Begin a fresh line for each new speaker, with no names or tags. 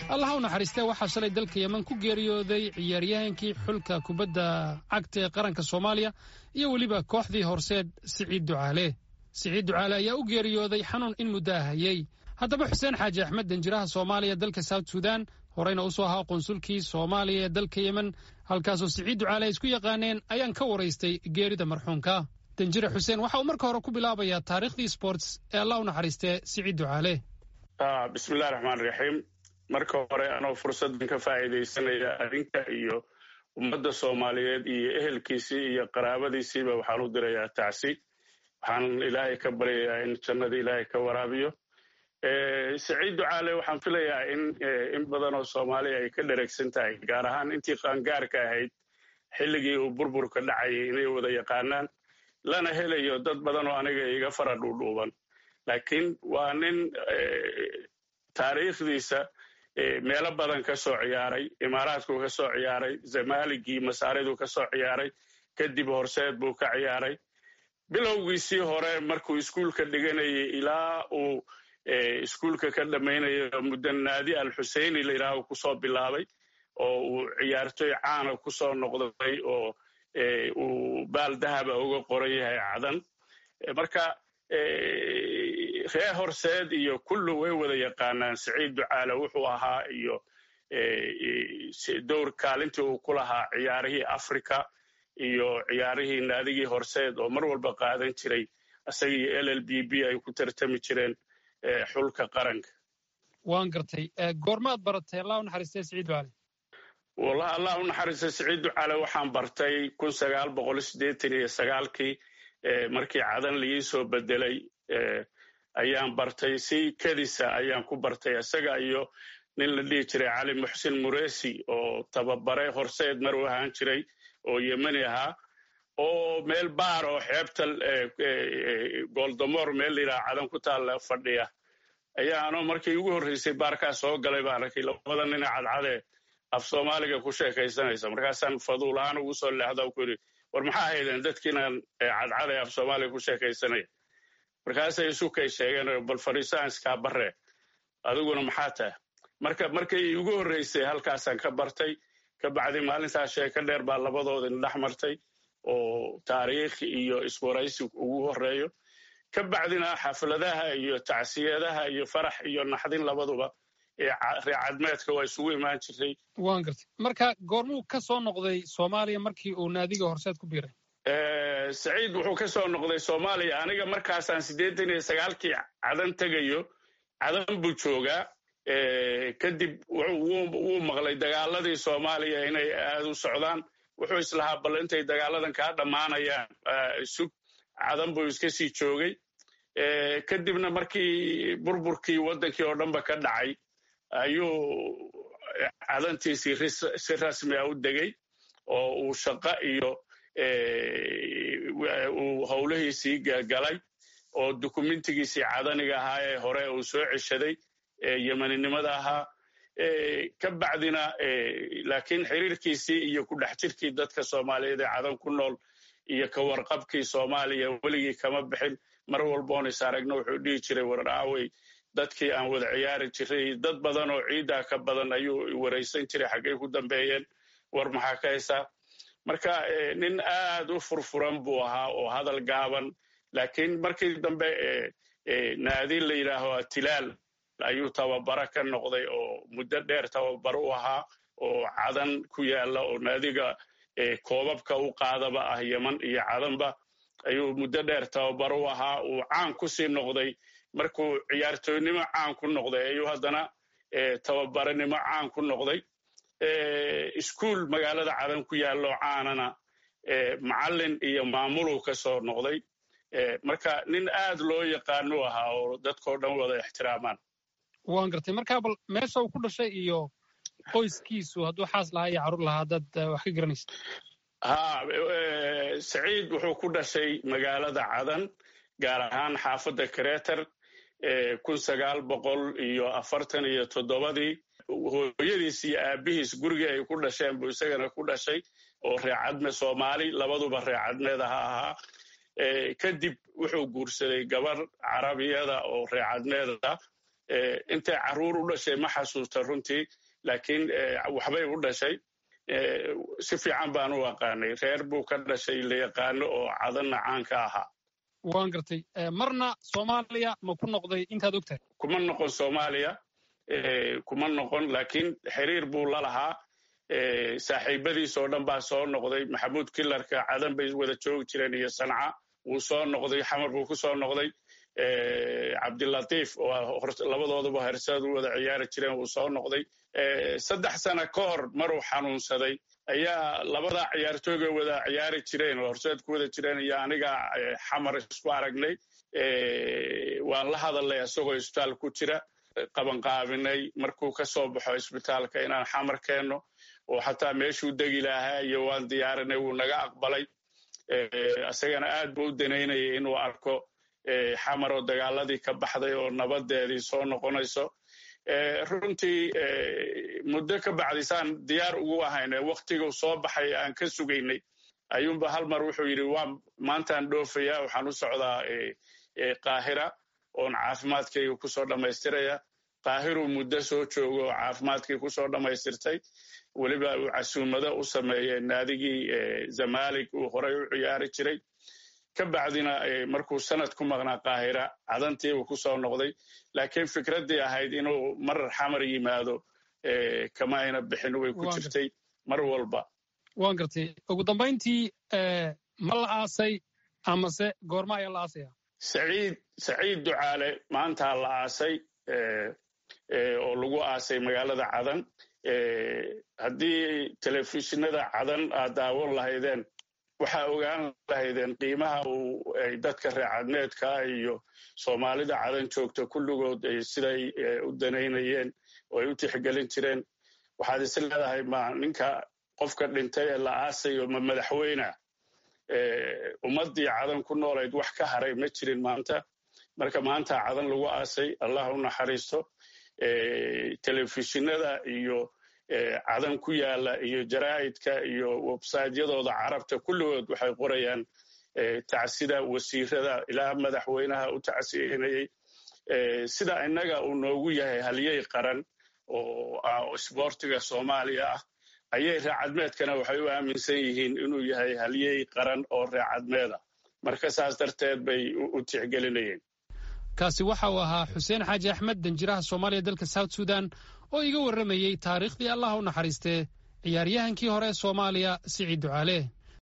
allah u naxariistee waxaa shalay dalka yeman ku geeriyooday ciyaaryahankii xulka kubadda cagta ee qaranka soomaaliya iyo weliba kooxdii horseed siciid ducaale siciid ducaale ayaa u geeriyooday xanuun in muddo ah hayey haddaba xuseen xaaji axmed danjiraha soomaaliya dalka south sudan horeyna usoo ahaa qunsulkii soomaaliya ee dalka yemen halkaasoo siciid ducaale ay isku yaqaaneen ayaan ka waraystay geerida marxuumka danjire xuseen waxa uu marka hore ku bilaabayaa taariikhdii sports ee allah u naxariistee siciid ducaale
bismillahi raxmaan raxiim marka hore anoo fursaddan ka faa'iidaysanaya adinka iyo ummadda soomaaliyeed iyo ehelkiisii iyo qaraabadiisiiba waxaan u dirayaa tacsi waxaan ilaahay ka baryayaa in jannada ilaahay ka waraabiyo saciid ducaale waxaan filayaa in in badan oo soomaaliya ay ka dheregsan tahay gaar ahaan intii qaangaarka ahayd xilligii uu burburka dhacayay inay wada yaqaanaan lana helayo dad badan oo aniga iga fara dhuudhuuban laakiin waa nin taariikhdiisa meelo badan ka soo ciyaaray imaaraadku ka soo ciyaaray zamaaligii masaaridu ka soo ciyaaray kadib horseed buu ka ciyaaray bilowgiisii hore markuu iskuulka dhiganayay ilaa uu iskuulka ka dhammaynayo muddo naadi alxuseyni layidhaaho kusoo bilaabay oo uu ciyaartoy caana kusoo noqday oo uu baal dahaba uga qoran yahay cadan marka ree horseed iyo kullu way wada yaqaanaan saciid ducaale wuxuu ahaa iyo dowr kaalintii uu ku lahaa ciyaarihii africa iyo ciyaarihii naadigii horseed oo mar walba qaadan jiray isagii l l b b ay ku tartami jireen xulka qaranka
waan gartay goormaad baratay allah u naxariistay siciid ducaale
wallahi allah u naxariistay siciid ducaale waxaan bartay kun sagaal boqol siddeetan iyo sagaalkii markii cadan laii soo bedelay ayaan bartay si kedisa ayaan ku bartay isaga iyo nin la dhihi jiray cali muxsin muresi oo tababare horseed mar u ahaan jiray oo yemeni ahaa oo meel baar oo xeebta goldamoor meel layidhaha cadan ku taalla fadhiya ayaanoo markii ugu horreysay baarkaa soo galay baan arkay labada nina cadcadee af soomaaliga ku sheekaysanaysa markaasaan faduul ahaan ugu soo leexda ku yidhi war maxaa haydeen dadkiinan cadcadee af soomaaliga ku sheekaysanaya markaasay isukay sheegeen bal fariisaan iskaa barre adiguna maxaa tahay marka markay igu horreysay halkaasaan ka bartay ka bacdi maalintaas sheeko dheer baa labadoodina dhex martay oo taariikh iyo iswaraysi ugu horreeyo ka bacdina xafladaha iyo tacsiyadaha iyo farax iyo naxdin labaduba reecadmeedka waa isugu imaan jirtay
waan gartay marka goormuu ka soo noqday soomaaliya markii uu naadiga horseed ku biiray
saciid wuxuu ka soo noqday soomaaliya aniga markaasaan siddeetan iyo sagaalkii cadan tegayo cadan buu joogaa kadib wuu maqlay dagaaladii soomaaliya inay aad u socdaan wuxuu islahaa bal intay dagaaladan kaa dhammaanayaan sug cadan buu iska sii joogay kadibna markii burburkii waddankii oo dhanba ka dhacay ayuu cadantiisii si rasmi a u degay oo uu shaqo iyo uu howlihiisii galay oo dukumentigiisii cadaniga ahaa ee hore uu soo ceshaday yemeninimada ahaa ka bacdina laakiin xiriirkiisii iyo ku dhex jirkii dadka soomaaliyeed ee cadan ku nool iyo ka warqabkii soomaaliya weligii kama bixin mar walboon is aragno wuxuu dhihi jiray waraawey dadkii aan wada ciyaari jiray dad badan oo ciiddaa ka badan ayuu waraysan jiray xaggay ku dambeeyeen war maxaa ka haysaa marka nin aad u furfuran buu ahaa oo hadal gaaban laakiin markii dambe naadi la yidhaaho atilaal ayuu tababaro ka noqday oo muddo dheer tababaro u ahaa oo cadan ku yaala oo naadiga koobabka u qaadaba ah yeman iyo cadanba ayuu muddo dheer tababaro u ahaa uu caan ku sii noqday markuu ciyaartooynimo caan ku noqday ayuu haddana tababaronimo caan ku noqday iskuul magaalada cadan ku yaallo caanana macallin iyo maamuluu ka soo noqday marka nin aad loo yaqaanu ahaa oo dadkao dhan wada ixtiraamaan
waan gartay markaa bal meesha uu ku dhashay iyo qoyskiisu hadduu xaas lahaa iyo carruur lahaa dad wax ka garanaysa
ha saciid wuxuu ku dhashay magaalada cadan gaar ahaan xaafadda kareter kun sagaal boqol iyo afartan iyo toddobadii hooyadiis iyo aabihiis gurigii ay ku dhasheen buu isagana ku dhashay oo reecadme soomaali labaduba reecadmeed aha ahaa kadib wuxuu guursaday gabar carabiyada oo reecadmeeda intay carruur u dhashay ma xasuusta runtii laakiin waxbay u dhashay si fiican baan u aqaanay reer buu ka dhashay la yaqaano oo cadanna caanka ahaa
waan gartay marna soomaaliya ma ku noqday intaad og tahay
kuma noqon soomaaliya kuma noqon laakiin xiriir buu la lahaa saaxiibadiis oo dhan baa soo noqday maxamuud kilarka cadan bay wada joogi jireen iyo sanca wuu soo noqday xamar buu ku soo noqday cabdilatiif oo labadooduba herseed u wada ciyaari jireen wuu soo noqday saddex sana ka hor maruu xanuunsaday ayaa labadaa ciyaartooyga wada ciyaari jireen oo horseed ku wada jireen iyo aniga xamar isku aragnay waan la hadalnay isagoo isbitaal ku jira qabanqaabinay markuu ka soo baxo isbitaalka inaan xamar keenno oo xataa meeshuu degi lahaa iyo waan diyaarinay wuu naga aqbalay isagana aad buu u danaynayay inuu arko xamar oo dagaaladii ka baxday oo nabadeedii soo noqonayso runtii muddo ka bacdisaan diyaar ugu ahayne waktiguu soo baxay aan ka sugaynay ayuunba hal mar wuxuu yidhi waa maantaan dhoofaya waxaan u socdaa qaahira oon caafimaadkayga kusoo dhammaystiraya qaahiruu muddo soo joogo oo caafimaadkii kusoo dhammaystirtay weliba uu casuumado u sameeyey naadigii zamalig uu horay u ciyaari jiray ka bacdina markuu sanad ku maqnaa qaahira cadantiibuu kusoo noqday laakiin fikraddii ahayd inuu mar xamar yimaado kama ayna bixin way ku jirtay mar walba
waan gartay ugu dambayntii ma la aasay amase goorma ayaa la aasaya
saciid saciid ducaale maantaa la aasay oo lagu aasay magaalada cadan haddii telefishinada cadan aad daawan lahaydeen waxaa ogaan lahaydeen qiimaha uu ay dadka reecadmeedka iyo soomaalida cadan joogta kulligood siday u danaynayeen oo ay u tixgelin jireen waxaad is leedahay ma ninka qofka dhintay ee la aasayo ma madaxweyna ummaddii cadan ku noolayd wax ka haray ma jirin maanta marka maanta cadan lagu aasay allah u naxariisto telefishinada iyo cadan ku yaala iyo jaraa'idka iyo websaytyadooda carabta kulligood waxay qorayaan tacsida wasiirada ilaa madaxweynaha u tacsiinayey sida innaga uu noogu yahay halyey qaran oo isboortiga soomaaliya ah ayay reecadmeedkana waxay u aaminsan yihiin inuu yahay halyey qaran oo reecadmeeda marka saas darteed bay u tixgelinayeen
kaasi waxa uu ahaa xuseen xaaji axmed danjiraha soomaaliya dalka south sudan oo iga warramayey taariikhdii allah u naxariistee ciyaaryahankii hore soomaaliya siciid ducaale